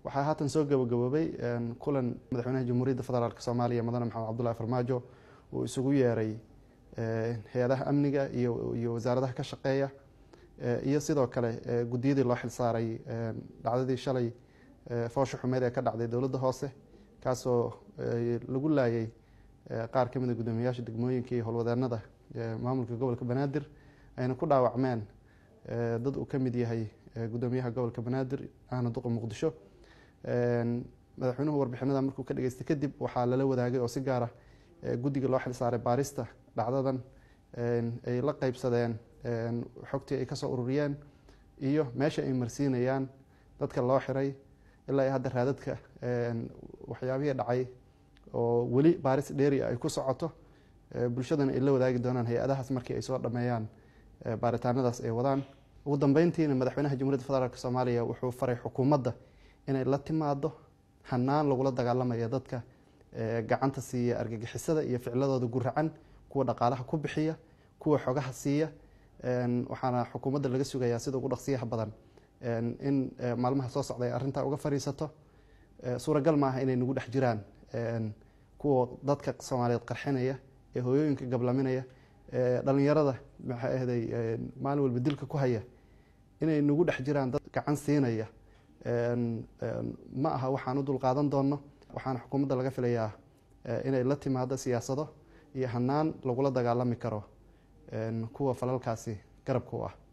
waxaa haatan soo gabagaboobay kulan madaxweynaha jamhuuriyadda federaalk soomaaliya mudane maxamed cabdullahi farmaajo uu isugu yeeray hay-adaha amniga iyo wasaaradaha ka shaqeeya iyo sidoo kale guddiyadii loo xilsaaray dhacdadii shalay foosha xumeed ee ka dhacday dowladda hoose kaasoo lagu laayay qaar ka mid a guddoomiyayaasha degmooyinka iyo howlwadeenada maamulka gobolka banaadir ayna ku dhaawacmeen dad uu ka mid yahay guddoomiyaha gobolka banaadir ahna duqa muqdisho madaxweynuhu warbixinada markuu ka dhageystay kadib waxaa lala wadaagay oo si gaara guddiga loo xilsaaray baarista dhacdadan ay la qeybsadeen xogtii ay kasoo ururiyeen iyo meesha ay marsiinayaan dadka loo xiray ilaa iyo hadda raadadka waxyaabihii dhacay oo weli baaris dheeri ay ku socoto bulshadana ay la wadaagi doonaan hay-adahaas markii ay soo dhameeyaan baaritaanadaas ay wadaan ugu dambeyntiina madaxweynaha jamhuiyadda federaalk soomaaliya wuxuu faray xukuumadda inay la timaado hanaan lagula dagaalamaya dadka gacanta siiya argagixisada iyo ficladooda guracan kuwa dhaqaalaha ku bixiya kuwa xogaha siiya waxaana xukuumadda laga sugayaa sida ugu dhaqsiyaha badan in maalmaha soo socda ay arrintaa uga fariisato suuragal maaha inay nagu dhex jiraan kuwa dadka soomaaliyeed qarxinaya ee hooyooyinka gablaminaya dhalinyarada maxay ahday maalin walba dilka ku haya inay nagu dhex jiraan dad gacan siinaya ma aha waxaan u dulqaadan doonno waxaana xukuumadda laga filayaa inay la timaado siyaasado iyo hanaan lagula dagaalami karo kuwa falalkaasi garabka u ah